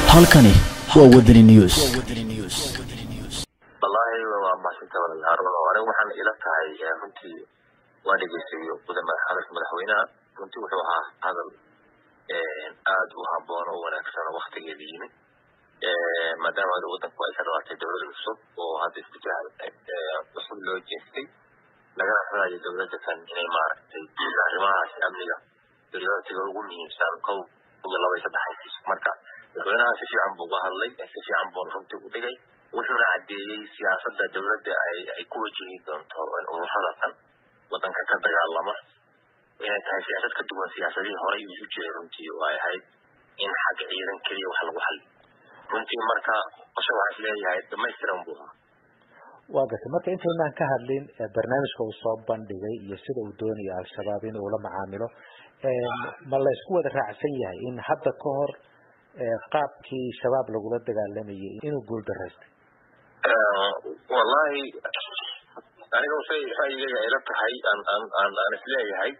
halkani waa wadani news wallaahi waa mahadsantahay walaalayaal anigu waxaan ila tahay runtii waa dhegeystayo hadalka madaxweynaha runtii wuxuu ahaa hadal aad u haboon oo wanaagsan oo waktigeeda yimid maadaama hada wadanku ay ka dhawaatay dowlad cusub oo hadda isbitaal cusub loo jeestay lagana xulayo dowladda kan inay maaragtay arrimahaas amniga prioritiga ugu muhiimsan kow iyo laba iyo saddex haysiiso marka madaxweynaha si fiican buu uga hadlay si fiican buuna runtii u dhigay wuxuuna caddeeyey siyaasadda dowladda ay ay ku wajihi doonto ururada tan wadanka ka dagaalama inay tahay siyaasad ka duwan siyaasadihii horey isu jiray runtii oo ay ahayd in xagga ciidan keliya wax lagu xaliyo runtii marka qosho waxaa isleeyahay dhamaystiran buu ahaa waa gartay marka intaynaan ka hadlin barnaamijka uu soo bandhigay iyo sida uu doonayo al-shabaab in uu la macaamilo ma la isku wada raacsan yahay in hadda ka hor qaabkii shabaab lagula dagaalamayay inuu guul daraystay wallahi aniga say ra'yigayga ayla tahay aan aan aan aan isleeyahay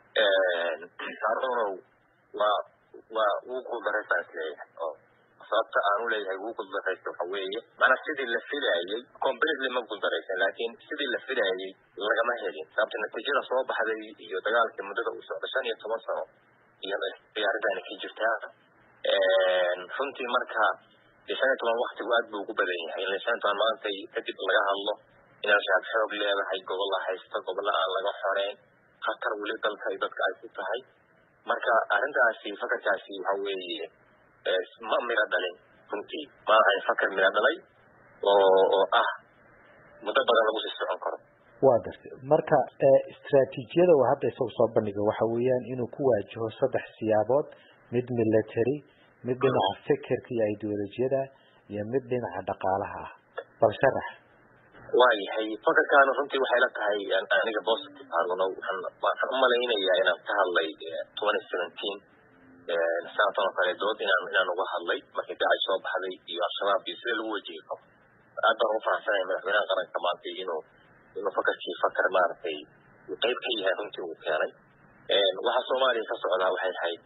harunow waa waa wuu guul daraystaan isleeyahay oo sababta aan u leeyahay wuu guul daraysta waxa weeye macnaa sidii la filayay completely ma guul daraysan laakiin sidii la filayay lagama helin sababta natiijada soo baxday iyo dagaalkii muddada uu socda shan iyo toban sano iyo arrintaani ka jirtaa runtii marka shan iyo toban waktigu aad buu ugu badan yahay in shan iyo toban maantay kadib laga hadlo in al-shabaab xoog leedahay gobolla haysta gobolla aan laga xoreyn khatar weli dalka iyo dadka ay ku tahay marka arrintaasi fakarkaasi waxa weeye ma miro dhalin runtii ma ahayn fakar miro dhalay oo oo ah muddo badan lagu sii socon karo waa gartay marka istraatiijiyada uu hadda isagu soo bandhigay waxa weeyaan inuu ku waajaho saddex siyaabood mid military mid dhinaca fikirka iyo ideolojiyada iyo mid dhinaca dhaqaalaha ah bal sharax waayahay fakarkaana runtii waxay la tahay aniga positive haruno waxaan waxaan u malaynayaa inaan ka hadlay twenty seventeen sanadkan oo kale dood inaan inaan uga hadlay markii dacay soo baxday iyo al-shabaab iyo sida lagu wajihi karo aad baan ugu faraxsanaya madaxweynaha qaranka maantay inuu inuu fakarkii fakar maaragtay uu qayb ka yahay runtii uu keenay waxa soomaaliya ka socdaa waxay ahayd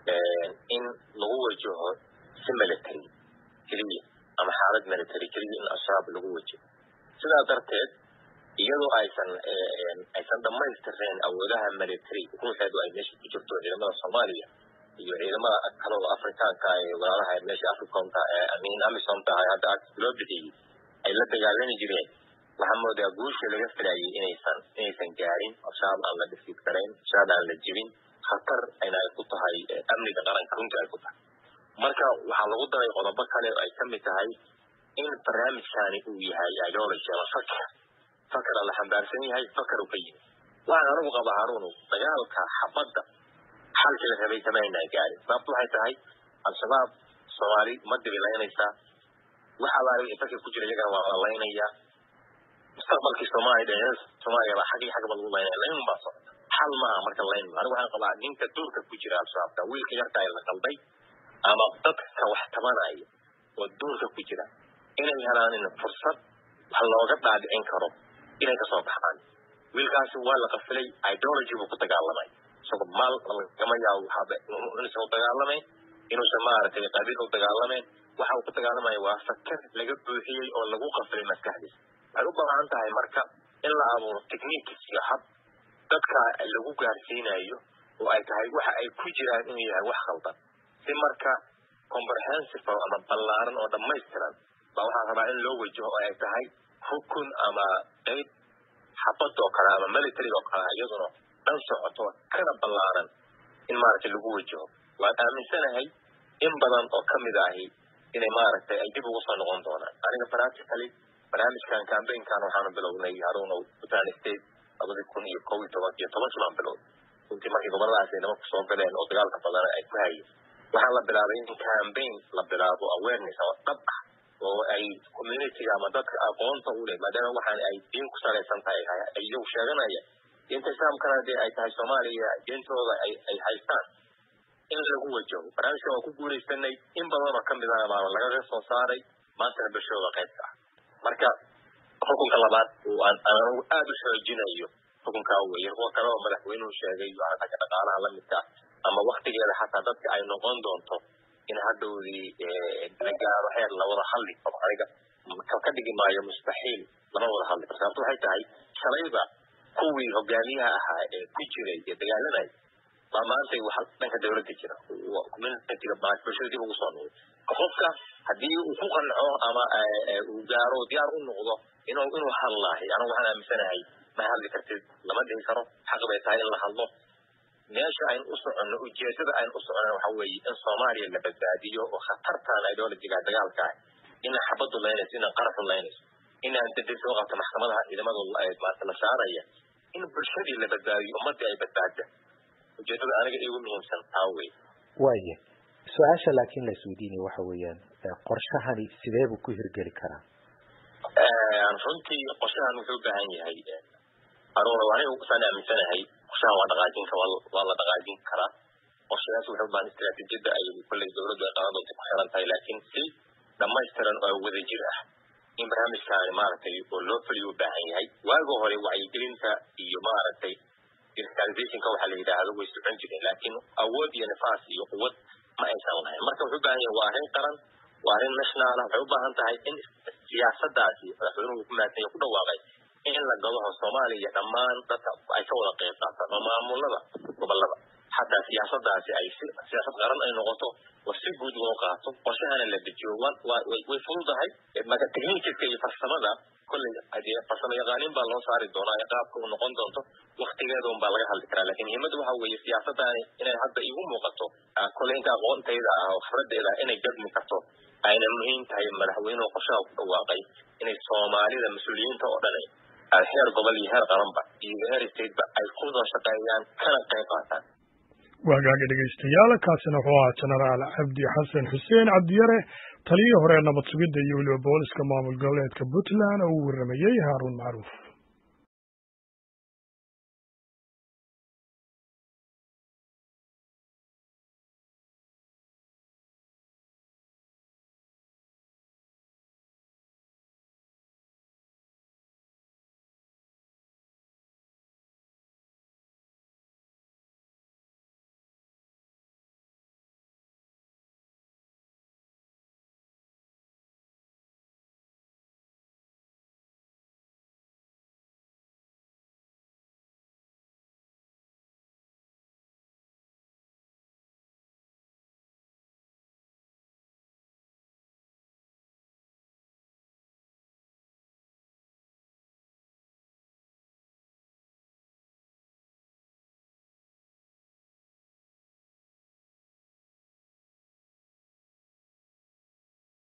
in lagu wajaho si military keliya ama xaalad military keliya in al-shabaab lagu wajaho sidaa darteed iyadoo aysan aysan dhamaystirnayn awoodaha military ruuxeedu ay meesha ku jirto ciidamada soomaaliya iyo ciidamada kale oo afrikaanka ee walaalaha meesha africomka ee amin amisomta ah hadda loo bixiyey ay la dagaalami jireen waxaa moodaa guusha laga filayay inaysan inaysan gaarin al-shabaab aan la dhisid karayn al-shabaab aan la jebin khatar ayna ay ku tahay amniga qaranka runtii ay ku tahay marka waxaa lagu daray qodobo kale oo ay ka mid tahay in barnaamijkaani uu yahay ideology ama fakar fakar la xambaarsan yahay fakar uu ka yimi waxaan anigu qabaa haruunu dagaalka xabadda xalkii la rabay kama aynaa gaarin sababtu waxay tahay al-shabaab soomaali ma dibilaynaysaa wax alaala wixii fakir ku jira iyagana waa la laynayaa mustaqbalkii soomaaliya dhalinyarada soomaaliya baa xaggii xaggaba lagu laynaya layn baa socota xal maaha marka layn anigu waxaan qabaa ninka duurka ku jira al-shabaabka wiilka yarka ay la qalday ama dadka wax tabanaya oo duurka ku jira inay helaan fursad wax looga dhaadhicin karo inay kasoo baxaan wiilkaasi waa la qafilay ideology buu ku dagaalamay isagoo maal lagama yaabo inuusan u dagaalamayn inuusan maaragtay qabiil u dagaalamayn waxa uu ku dagaalamaya waa fakar laga buuxiyey oo lagu qafilay maskaxdiisa waxay u baahan tahay marka in la abuuro techniques iyo hab dadka lagu gaarsiinayo oo ay tahay waxa ay ku jiraan inuu yahay wax khaldan si marka comprehensive ama ballaaran oo dhammaystiran baa waxaa rabaa in loo wajaho oo ay tahay rukun ama qayb xabad oo kale ama military oo kale iyaduna dhan socoto kana ballaaran in maaragtay lagu wajaho waan aaminsanahay in badan oo kamid ahi inay maaragtay ay dib ugu soo noqon doonaan aniga practically barnaamijkan cambaynkan waxaanu bilownay haruunow puntland state labadii kun iyo kow iyo toban iyo tobankii baan bilownay runtii markii goboladaas ay nimanku soo galeen oo dagaalka badan ay ku hayeen waxaa la bilaabay in campaign la bilaabo awareness ama dhab ah oo ay communityga ama dadka aqoonta u leh maadaama waxaan ay diin ku salaysan tahay iyagu sheeganaya diinta islaamkana dee ay tahay soomaaliya diintooda ay ay haystaan in lagu wajaho barnaamijkan waa ku guulaysanay in badan oo kamid ah baa lagaga soo saaray maantana bulshadooda qaybka ah marka xukunka labaad aan anigu aada u xoojinayo xukunkaa weye kuwa kale oo madaxweynuhu sheegay xagga dhaqaalaha lamidka ama waktigeeda xataa dadka ay noqon doonto in hadhowdii la gaaro heer la wada hadli karo aniga ka dhigi maayo mustaxiil lama wada hadli karo sababto waxay tahay shalayba kuwii hogaamiyaha ahaa ee ku jiray ee dagaalanay baa maantay waxa dhanka dawladda jira communitiga bulshada dib ugu soo noqday qofka haddii uu ku qanco ama uu gaaro diyaar u noqdo inuu inuu hadlaahay anigu waxaan aaminsanahay ma hadli kartid lama dhihi karo xaq bay tahay in la hadlo meesha aynu u soconno ujeedada aynu u soconno waxa weeye in soomaaliya la badbaadiyo oo khatartan ideologiga dagaalka ah inaan xabadu laynayso inaan qaraxu laynayso inaan degdeg soo qabto maxkamadaha ciidamada maarata la saaraya in bulshadii la badbaadiyo ummadii ay badbaada ujeedada aniga igu muhiimsan taa wey waaya su-aasha laakiin la isweydiinaya waxa weeyaan qorshahani sidee buu ku hirgeli karaa runtii qorshahan wuxuu u baahan yahay aruura aniga saan aaminsanahay qorshahan waa dhaqaajin waa la dhaqaajin karaa qorshayaas wuxuu ubaahan istiraatiijiyada ay kolley dowladdu ay qaban doonta ku xiran tahay laakiin si dhamaystiran oo wadajir ah in barnaamijkaani maaragtay oo loo fuliyo u baahan yahay waaga hore wacyigelinta iyo maaragtay digitalizationka waxa la yidhaahdo way socon jireen laakiin awood iyo nifaas iyo quwad ma aysan lahayn marka wuxuu u baahan yahay waa arrin qaran waa arrin national ah waxay u baahan tahay in siyaasadaasi madaxweynuhu ku maadsan ku dhawaaqay in la gadaho soomaaliya dhammaan dadka ay ka wada qeyb qaataan oo maamulada gobolada xataa siyaasadaasi ay si siyaasad qaran ay noqoto oo si guud loo qaato qorshahana la dejiyo way fududahay maka technikiska iyo farsamada kolley hadee farsamo yaqaaniin baa loo saari doonaa ee qaabka uu noqon doonto waktigeeda un baa laga hadli karaa lakin muhiimadda waxa weeye siyaasadaani inay hadda igu muuqato kolley inta aqoontayda ah oo khibradeeda ah inay gadmi karto ayna muhiim tahay madaxweynuhu qorshaha ku dhawaaqay inay soomaalida mas-uuliyiinta oo dhan heer gobol iyo heer qaranba iyo heer stateba ay ku wada shaqeeyaan kana qayb qaataan waagaaga dhegaystayaal kaasina wuxuu ahaa jenaraal cabdi xasan xuseen cabdiyare taliyihii hore nabad sugidda iyo weliba booliska maamul goboleedka puntland oo uu warramayey haaruun macruuf